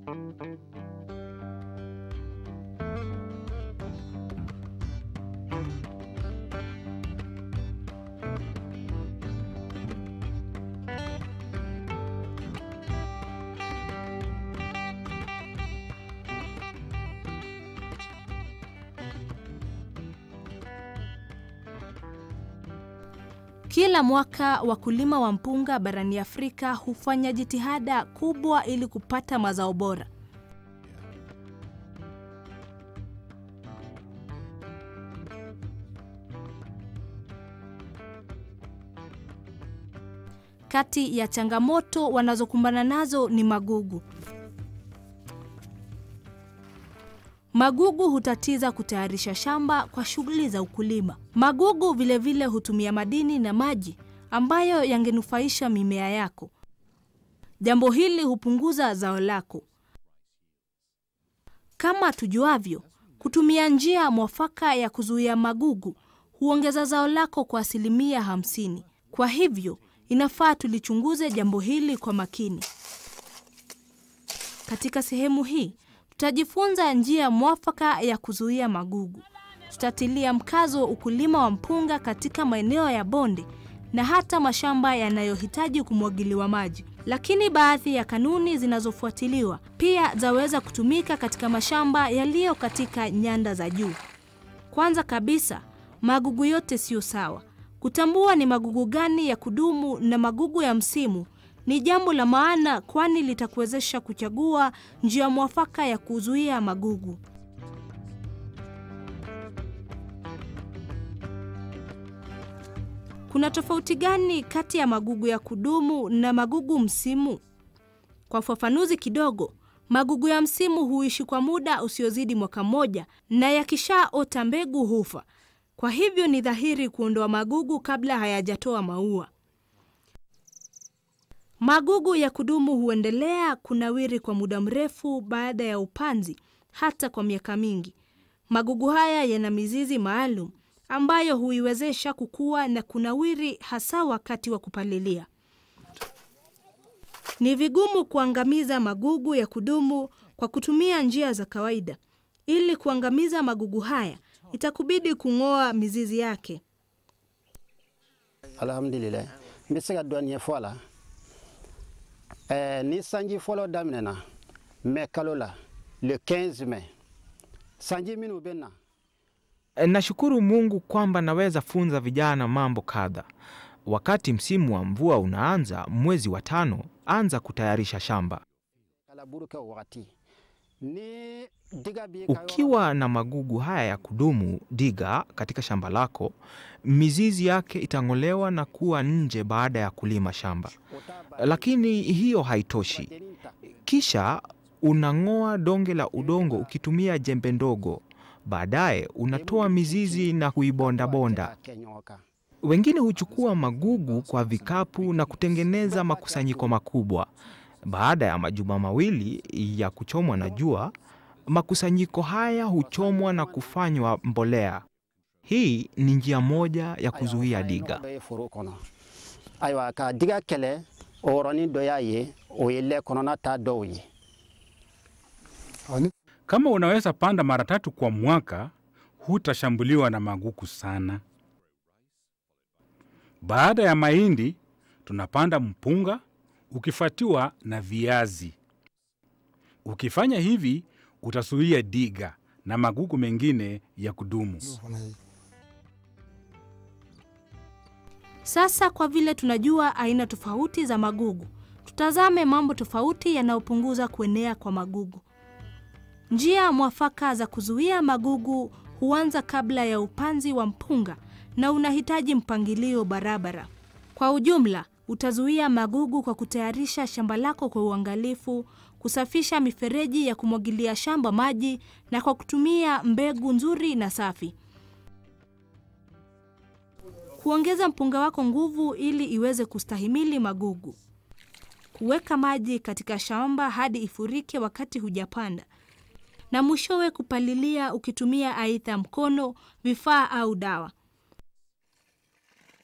Kila mwaka wakulima wa mpunga barani Afrika hufanya jitihada kubwa ili kupata mazao bora. Kati ya changamoto wanazokumbana nazo ni magugu. Magugu hutatiza kutayarisha shamba kwa shughuli za ukulima. Magugu vilevile vile hutumia madini na maji ambayo yangenufaisha mimea yako. Jambo hili hupunguza zao lako. Kama tujuavyo, kutumia njia mwafaka ya kuzuia magugu huongeza zao lako kwa asilimia hamsini. Kwa hivyo, inafaa tulichunguze jambo hili kwa makini. Katika sehemu hii tutajifunza njia mwafaka ya kuzuia magugu. Tutatilia mkazo ukulima wa mpunga katika maeneo ya bonde na hata mashamba yanayohitaji kumwagiliwa maji. Lakini baadhi ya kanuni zinazofuatiliwa pia zaweza kutumika katika mashamba yaliyo katika nyanda za juu. Kwanza kabisa, magugu yote siyo sawa. Kutambua ni magugu gani ya kudumu na magugu ya msimu ni jambo la maana, kwani litakuwezesha kuchagua njia mwafaka ya kuzuia magugu. Kuna tofauti gani kati ya magugu ya kudumu na magugu msimu? Kwa ufafanuzi kidogo, magugu ya msimu huishi kwa muda usiozidi mwaka mmoja na yakishaota mbegu hufa. Kwa hivyo ni dhahiri kuondoa magugu kabla hayajatoa maua. Magugu ya kudumu huendelea kunawiri kwa muda mrefu baada ya upanzi, hata kwa miaka mingi. Magugu haya yana mizizi maalum ambayo huiwezesha kukua na kunawiri, hasa wakati wa kupalilia. Ni vigumu kuangamiza magugu ya kudumu kwa kutumia njia za kawaida. Ili kuangamiza magugu haya, itakubidi kung'oa mizizi yake. alhamdulillah n bɛ se ka dɔɔni ɲɛfɔ a la ɛɛ ni sanji fɔlɔ daminɛna mɛ kalo la le 15 mai sanji minnu bɛ na Nashukuru Mungu kwamba naweza funza vijana mambo kadha. Wakati msimu wa mvua unaanza mwezi wa tano, anza kutayarisha shamba. kalaburu kɛ o wagati ni diga b'i ka yɔrɔ Ukiwa na magugu haya ya kudumu, diga katika shamba lako, mizizi yake itang'olewa na kuwa nje baada ya kulima shamba. o t'a ba- Lakini hiyo haitoshi. dennin ta Kisha unang'oa donge la udongo ukitumia jembe ndogo. Baadaye unatoa mizizi na kuibondabonda. k'a kɛ ɲɔgɔn kan Wengine huchukua magugu kwa vikapu na kutengeneza makusanyiko makubwa. Baada ya majuma mawili ya kuchomwa na jua, makusanyiko haya huchomwa na kufanywa mbolea. Hii ni njia moja ya kuzuia diga. dɔ ye foro kɔnɔ ayiwa ka diga kɛlɛ o yɔrɔnin dɔ y'a ye o ye lɛ kɔnɔna ta dɔw ye Kama unaweza panda mara tatu kwa mwaka, hutashambuliwa na magugu sana. Baada ya mahindi, tunapanda mpunga ukifuatiwa na viazi. Ukifanya hivi, utazuia diga na magugu mengine ya kudumu. Sasa kwa vile tunajua aina tofauti za magugu, tutazame mambo tofauti yanayopunguza kuenea kwa magugu. Njia mwafaka za kuzuia magugu huanza kabla ya upanzi wa mpunga na unahitaji mpangilio barabara. Kwa ujumla, utazuia magugu kwa kutayarisha shamba lako kwa uangalifu, kusafisha mifereji ya kumwagilia shamba maji na kwa kutumia mbegu nzuri na safi. Kuongeza mpunga wako nguvu ili iweze kustahimili magugu. Kuweka maji katika shamba hadi ifurike wakati hujapanda. Na mwishowe kupalilia ukitumia aidha mkono, vifaa au dawa.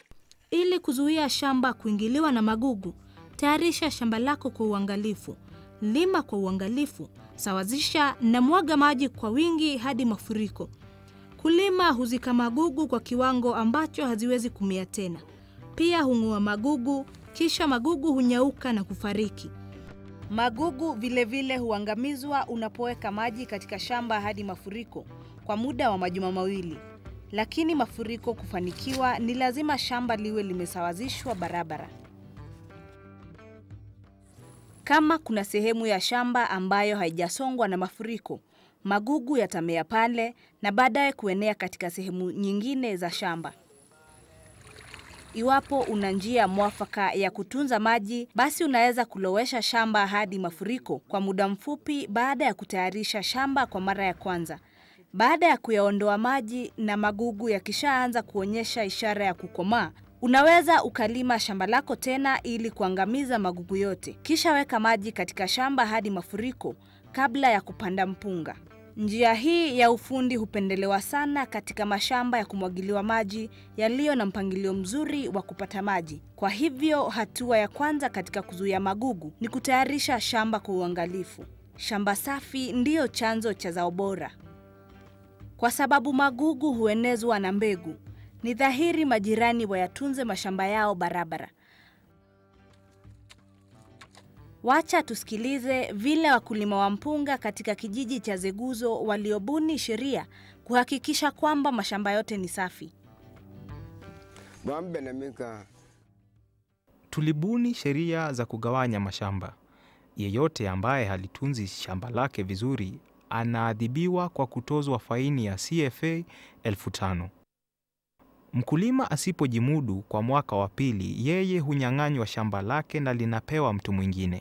Ili kuzuia shamba kuingiliwa na magugu, tayarisha shamba lako kwa uangalifu. lima kwa uangalifu, sawazisha na mwaga maji kwa wingi hadi mafuriko. Kulima huzika magugu kwa kiwango ambacho haziwezi kumea tena. Pia hung'oa magugu, kisha magugu hunyauka na kufariki. Magugu vilevile vile huangamizwa unapoweka maji katika shamba hadi mafuriko kwa muda wa majuma mawili. Lakini mafuriko kufanikiwa, ni lazima shamba liwe limesawazishwa barabara. Kama kuna sehemu ya shamba ambayo haijasongwa na mafuriko, magugu yatamea pale na baadaye kuenea katika sehemu nyingine za shamba. Iwapo una njia mwafaka ya kutunza maji, basi unaweza kulowesha shamba hadi mafuriko kwa muda mfupi baada ya kutayarisha shamba kwa mara ya kwanza. Baada ya kuyaondoa maji na magugu yakishaanza kuonyesha ishara ya kukomaa, unaweza ukalima shamba lako tena ili kuangamiza magugu yote. Kisha weka maji katika shamba hadi mafuriko kabla ya kupanda mpunga. Njia hii ya ufundi hupendelewa sana katika mashamba ya kumwagiliwa maji yaliyo na mpangilio mzuri wa kupata maji. Kwa hivyo, hatua ya kwanza katika kuzuia magugu ni kutayarisha shamba kwa uangalifu. Shamba safi ndiyo chanzo cha zao bora. Kwa sababu magugu huenezwa na mbegu, ni dhahiri majirani wayatunze mashamba yao barabara. Wacha tusikilize vile wakulima wa mpunga katika kijiji cha Zeguzo waliobuni sheria kuhakikisha kwamba mashamba yote ni safi. Tulibuni sheria za kugawanya mashamba. Yeyote ambaye halitunzi shamba lake vizuri anaadhibiwa kwa kutozwa faini ya CFA elfu tano. Mkulima asipojimudu kwa mwaka wa pili, yeye hunyang'anywa shamba lake na linapewa mtu mwingine.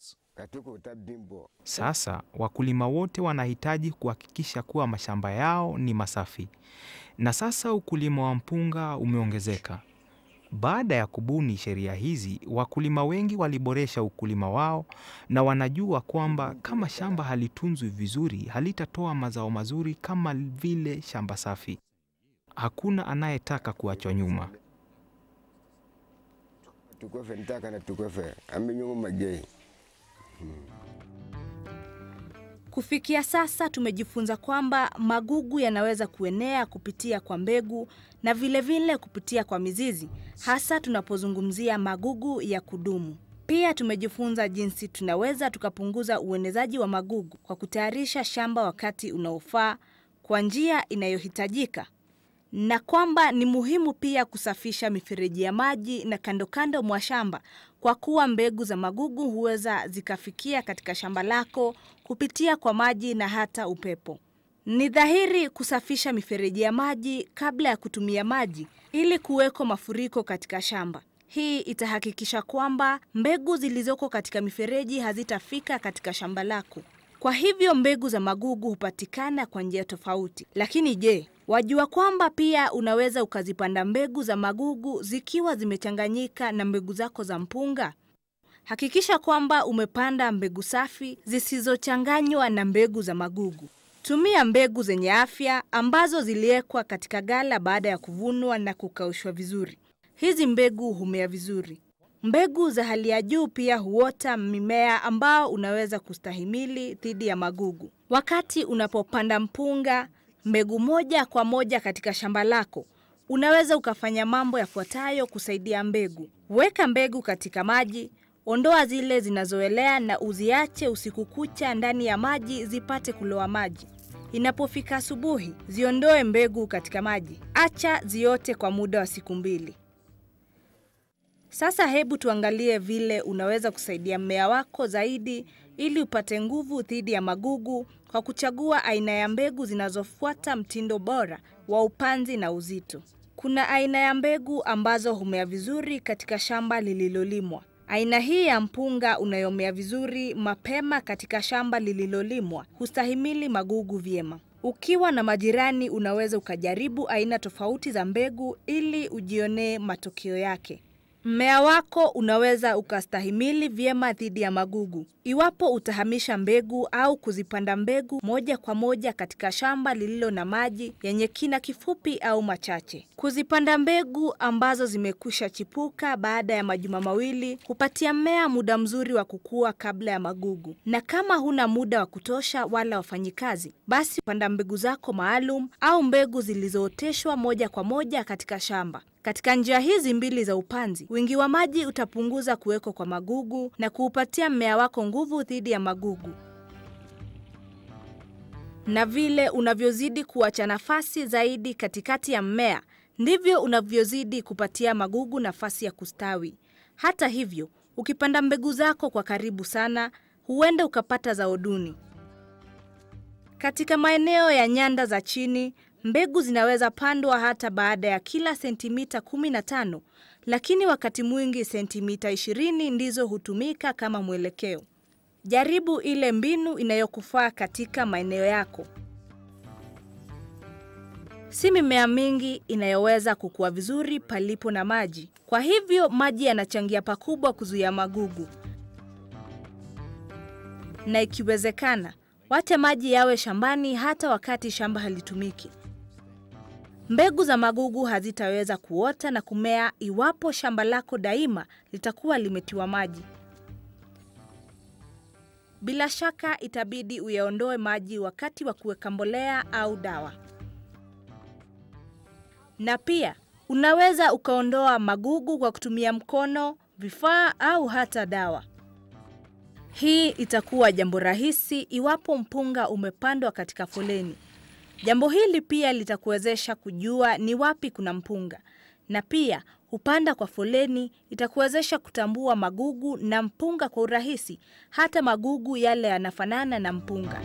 Sasa wakulima wote wanahitaji kuhakikisha kuwa mashamba yao ni masafi. Na sasa ukulima wa mpunga umeongezeka. Baada ya kubuni sheria hizi, wakulima wengi waliboresha ukulima wao na wanajua kwamba kama shamba halitunzwi vizuri, halitatoa mazao mazuri kama vile shamba safi. Hakuna anayetaka kuachwa nyuma. Kufikia sasa tumejifunza kwamba magugu yanaweza kuenea kupitia kwa mbegu na vilevile vile kupitia kwa mizizi, hasa tunapozungumzia magugu ya kudumu. Pia tumejifunza jinsi tunaweza tukapunguza uenezaji wa magugu kwa kutayarisha shamba wakati unaofaa kwa njia inayohitajika, na kwamba ni muhimu pia kusafisha mifereji ya maji na kando kando mwa shamba kwa kuwa mbegu za magugu huweza zikafikia katika shamba lako kupitia kwa maji na hata upepo. Ni dhahiri kusafisha mifereji ya maji kabla ya kutumia maji ili kuweko mafuriko katika shamba. Hii itahakikisha kwamba mbegu zilizoko katika mifereji hazitafika katika shamba lako. Kwa hivyo mbegu za magugu hupatikana kwa njia tofauti. Lakini je, wajua kwamba pia unaweza ukazipanda mbegu za magugu zikiwa zimechanganyika na mbegu zako za mpunga? Hakikisha kwamba umepanda mbegu safi zisizochanganywa na mbegu za magugu. Tumia mbegu zenye afya ambazo ziliwekwa katika ghala baada ya kuvunwa na kukaushwa vizuri. Hizi mbegu humea vizuri. Mbegu za hali ya juu pia huota mimea ambao unaweza kustahimili dhidi ya magugu. Wakati unapopanda mpunga mbegu moja kwa moja katika shamba lako, unaweza ukafanya mambo yafuatayo kusaidia mbegu. Weka mbegu katika maji, ondoa zile zinazoelea na uziache usiku kucha ndani ya maji zipate kuloa maji. Inapofika asubuhi, ziondoe mbegu katika maji. Acha ziote kwa muda wa siku mbili. Sasa hebu tuangalie vile unaweza kusaidia mmea wako zaidi ili upate nguvu dhidi ya magugu kwa kuchagua aina ya mbegu zinazofuata mtindo bora wa upanzi na uzito. Kuna aina ya mbegu ambazo humea vizuri katika shamba lililolimwa. Aina hii ya mpunga unayomea vizuri mapema katika shamba lililolimwa hustahimili magugu vyema. Ukiwa na majirani, unaweza ukajaribu aina tofauti za mbegu ili ujionee matokeo yake. Mmea wako unaweza ukastahimili vyema dhidi ya magugu iwapo utahamisha mbegu au kuzipanda mbegu moja kwa moja katika shamba lililo na maji yenye kina kifupi au machache. Kuzipanda mbegu ambazo zimekwisha chipuka baada ya majuma mawili hupatia mmea muda mzuri wa kukua kabla ya magugu, na kama huna muda wa kutosha wala wafanyikazi, basi panda mbegu zako maalum au mbegu zilizooteshwa moja kwa moja katika shamba. Katika njia hizi mbili za upanzi, wingi wa maji utapunguza kuweko kwa magugu na kuupatia mmea wako nguvu dhidi ya magugu. Na vile unavyozidi kuacha nafasi zaidi katikati ya mmea, ndivyo unavyozidi kupatia magugu nafasi ya kustawi. Hata hivyo, ukipanda mbegu zako kwa karibu sana, huenda ukapata zao duni. Katika maeneo ya nyanda za chini, mbegu zinaweza pandwa hata baada ya kila sentimita 15, lakini wakati mwingi sentimita 20 ndizo hutumika kama mwelekeo. Jaribu ile mbinu inayokufaa katika maeneo yako. Si mimea mingi inayoweza kukua vizuri palipo na maji. Kwa hivyo maji yanachangia pakubwa kuzuia magugu. Na ikiwezekana, wacha maji yawe shambani hata wakati shamba halitumiki. Mbegu za magugu hazitaweza kuota na kumea iwapo shamba lako daima litakuwa limetiwa maji. Bila shaka itabidi uyaondoe maji wakati wa kuweka mbolea au dawa. Na pia unaweza ukaondoa magugu kwa kutumia mkono, vifaa au hata dawa. Hii itakuwa jambo rahisi iwapo mpunga umepandwa katika foleni. Jambo hili pia litakuwezesha kujua ni wapi kuna mpunga, na pia kupanda kwa foleni itakuwezesha kutambua magugu na mpunga kwa urahisi, hata magugu yale yanafanana na mpunga.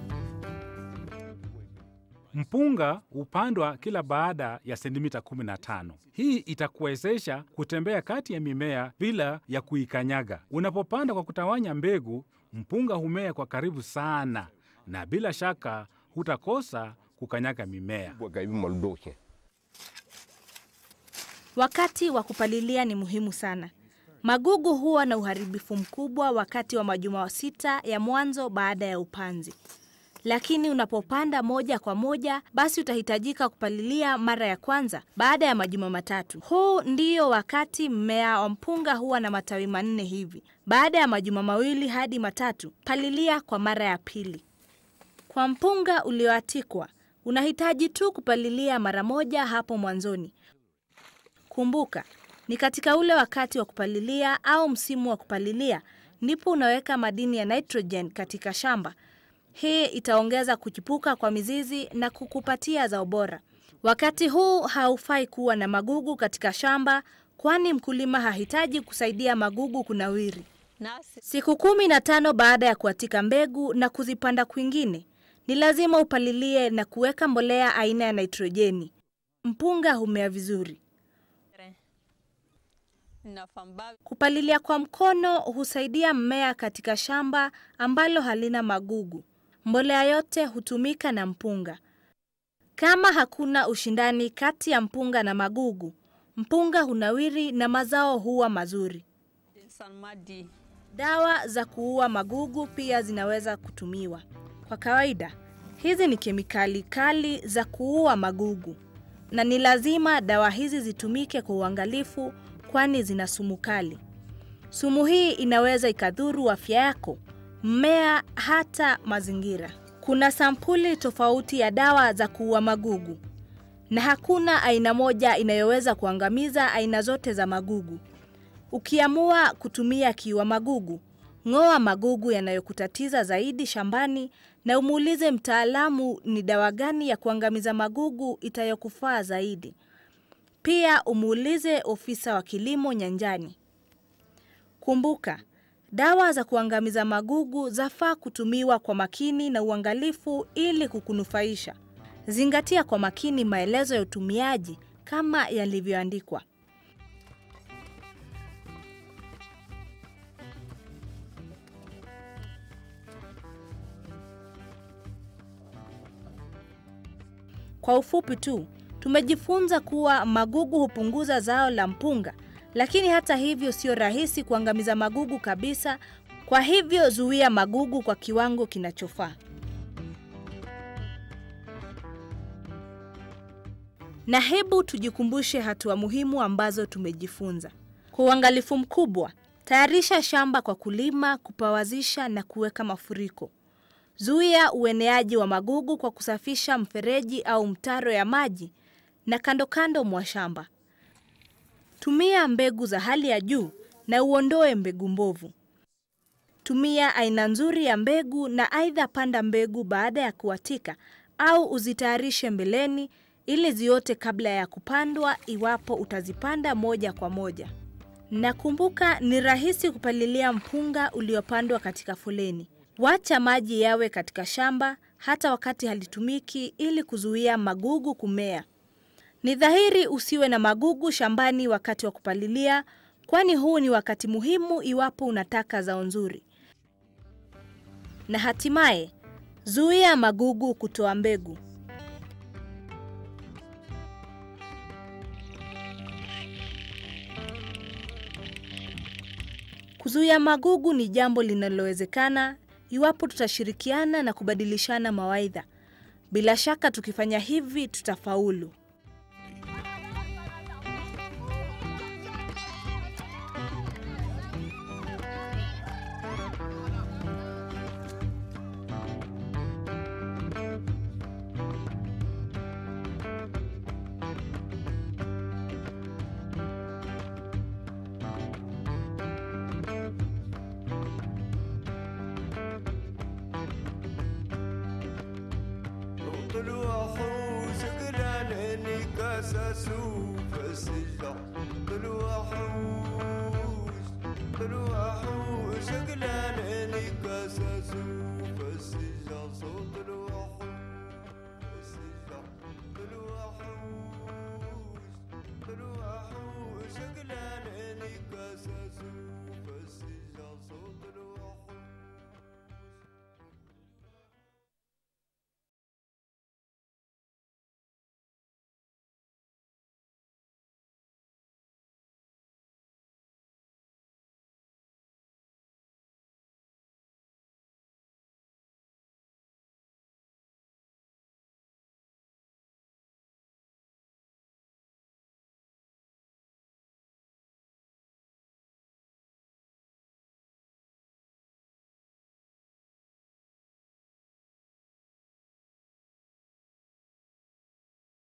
Mpunga hupandwa kila baada ya sentimita 15. Hii itakuwezesha kutembea kati ya mimea bila ya kuikanyaga. Unapopanda kwa kutawanya mbegu, mpunga humea kwa karibu sana, na bila shaka hutakosa kukanyaga mimea. Wakati wa kupalilia ni muhimu sana. Magugu huwa na uharibifu mkubwa wakati wa majuma sita ya mwanzo baada ya upanzi, lakini unapopanda moja kwa moja, basi utahitajika kupalilia mara ya kwanza baada ya majuma matatu. Huu ndio wakati mmea wa mpunga huwa na matawi manne hivi. Baada ya majuma mawili hadi matatu, palilia kwa mara ya pili. Kwa mpunga ulioatikwa, unahitaji tu kupalilia mara moja hapo mwanzoni. Kumbuka, ni katika ule wakati wa kupalilia au msimu wa kupalilia ndipo unaweka madini ya nitrogen katika shamba. Hii itaongeza kuchipuka kwa mizizi na kukupatia zao bora. Wakati huu haufai kuwa na magugu katika shamba, kwani mkulima hahitaji kusaidia magugu kunawiri. Siku kumi na tano baada ya kuatika mbegu na kuzipanda kwingine, ni lazima upalilie na kuweka mbolea aina ya nitrojeni. Mpunga humea vizuri. Kupalilia kwa mkono husaidia mmea katika shamba ambalo halina magugu. Mbolea yote hutumika na mpunga. Kama hakuna ushindani kati ya mpunga na magugu, mpunga hunawiri na mazao huwa mazuri. Dawa za kuua magugu pia zinaweza kutumiwa. Kwa kawaida, hizi ni kemikali kali za kuua magugu, na ni lazima dawa hizi zitumike kwa uangalifu, kwani zina sumu kali. Sumu hii inaweza ikadhuru afya yako, mmea, hata mazingira. Kuna sampuli tofauti ya dawa za kuua magugu, na hakuna aina moja inayoweza kuangamiza aina zote za magugu. Ukiamua kutumia kiua magugu, ng'oa magugu yanayokutatiza zaidi shambani na umuulize mtaalamu ni dawa gani ya kuangamiza magugu itayokufaa zaidi. Pia umuulize ofisa wa kilimo nyanjani. Kumbuka, dawa za kuangamiza magugu zafaa kutumiwa kwa makini na uangalifu ili kukunufaisha. Zingatia kwa makini maelezo ya utumiaji kama yalivyoandikwa. Kwa ufupi tu, tumejifunza kuwa magugu hupunguza zao la mpunga lakini hata hivyo sio rahisi kuangamiza magugu kabisa. Kwa hivyo zuia magugu kwa kiwango kinachofaa. Na hebu tujikumbushe hatua muhimu ambazo tumejifunza. Kwa uangalifu mkubwa, tayarisha shamba kwa kulima, kupawazisha na kuweka mafuriko. Zuia ueneaji wa magugu kwa kusafisha mfereji au mtaro ya maji na kando kando mwa shamba. Tumia mbegu za hali ya juu na uondoe mbegu mbovu. Tumia aina nzuri ya mbegu na aidha panda mbegu baada ya kuatika au uzitayarishe mbeleni ili ziote kabla ya kupandwa iwapo utazipanda moja kwa moja. Na kumbuka ni rahisi kupalilia mpunga uliopandwa katika foleni. Wacha maji yawe katika shamba hata wakati halitumiki ili kuzuia magugu kumea. Ni dhahiri usiwe na magugu shambani wakati wa kupalilia, kwani huu ni wakati muhimu iwapo unataka zao nzuri. Na hatimaye, zuia magugu kutoa mbegu. Kuzuia magugu ni jambo linalowezekana iwapo tutashirikiana na kubadilishana mawaidha. Bila shaka tukifanya hivi tutafaulu. طلوع حوس قران عيني كاساسو فسجدة